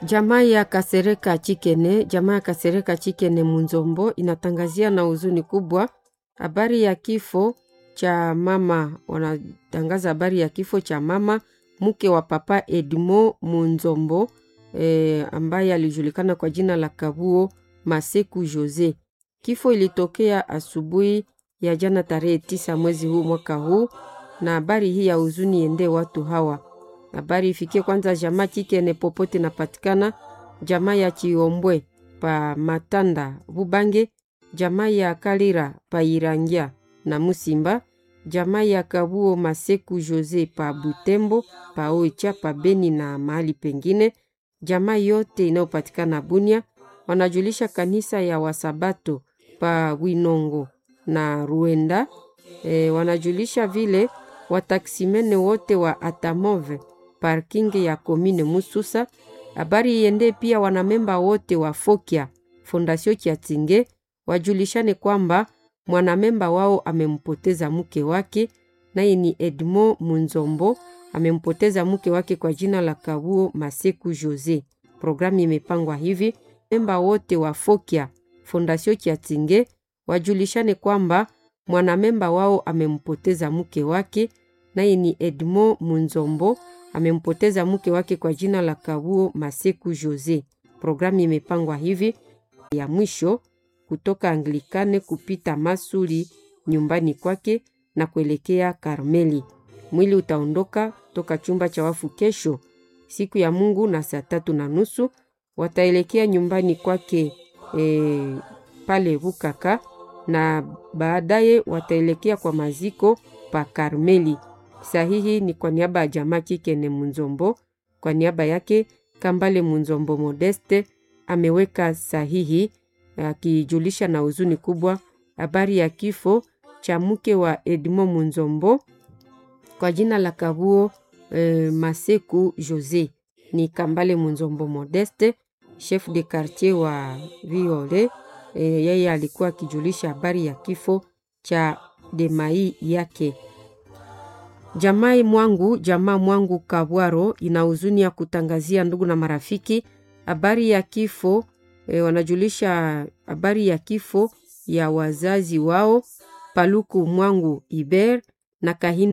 Jamaa ya Kasereka Chikene, jamaa ya Kasereka Chikene Munzombo inatangazia na huzuni kubwa habari ya kifo cha mama. Wanatangaza habari ya kifo cha mama mke wa papa Edmo Munzombo e, ambaye alijulikana kwa jina la Kabuo Maseku Jose. Kifo ilitokea asubuhi ya jana tarehe tisa mwezi huu mwaka huu, na habari hii ya huzuni ende watu hawa habari ifikie kwanza jamaa Chikene popote napatikana, jamaa ya Chiombwe pa Matanda Bubange, jamaa ya Kalira pa Irangia na Musimba, jamaa ya Kabuo Maseku Jose pa Butembo pa Oicha pa Beni na mahali pengine, jamaa yote inayopatikana Bunia. Wanajulisha kanisa ya Wasabato pa Winongo na Ruenda. E, wanajulisha vile wataksimene wote wa Atamove parking ya komine Mususa. Habari iende pia wanamemba wote wa Fokia Fondasio Kiatinge wajulishane kwamba mwanamemba wao amempoteza mke wake, naye ni Edmond Munzombo, amempoteza mke wake kwa jina la Kabuo Maseku Jose. Programu imepangwa hivi: memba wote wa Fokia Fondasio Kiatinge wajulishane kwamba mwanamemba wao amempoteza mke wake, naye ni Edmond Munzombo amempoteza mke wake kwa jina la Kabuo Maseku Jose. Programu imepangwa hivi: ya mwisho kutoka Anglikane kupita Masuli nyumbani kwake na kuelekea Karmeli. Mwili utaondoka toka chumba cha wafu kesho siku ya Mungu na saa tatu na nusu wataelekea nyumbani kwake e, pale Bukaka na baadaye wataelekea kwa maziko pa Karmeli. Sahihi ni kwa niaba ya jamaa Chikene Munzombo, kwa niaba yake Kambale Munzombo Modeste ameweka sahihi akijulisha na huzuni kubwa habari ya kifo cha mke wa Edmond Munzombo kwa jina la Kabuo e, Maseku Jose. Ni Kambale Munzombo Modeste, chef de quartier wa Viole. E, yeye alikuwa akijulisha habari ya kifo cha demai yake. Jamai mwangu jamaa mwangu Kabwaro ina huzuni ya kutangazia ndugu na marafiki habari ya kifo e, wanajulisha habari ya kifo ya wazazi wao Paluku mwangu Iber na Kahini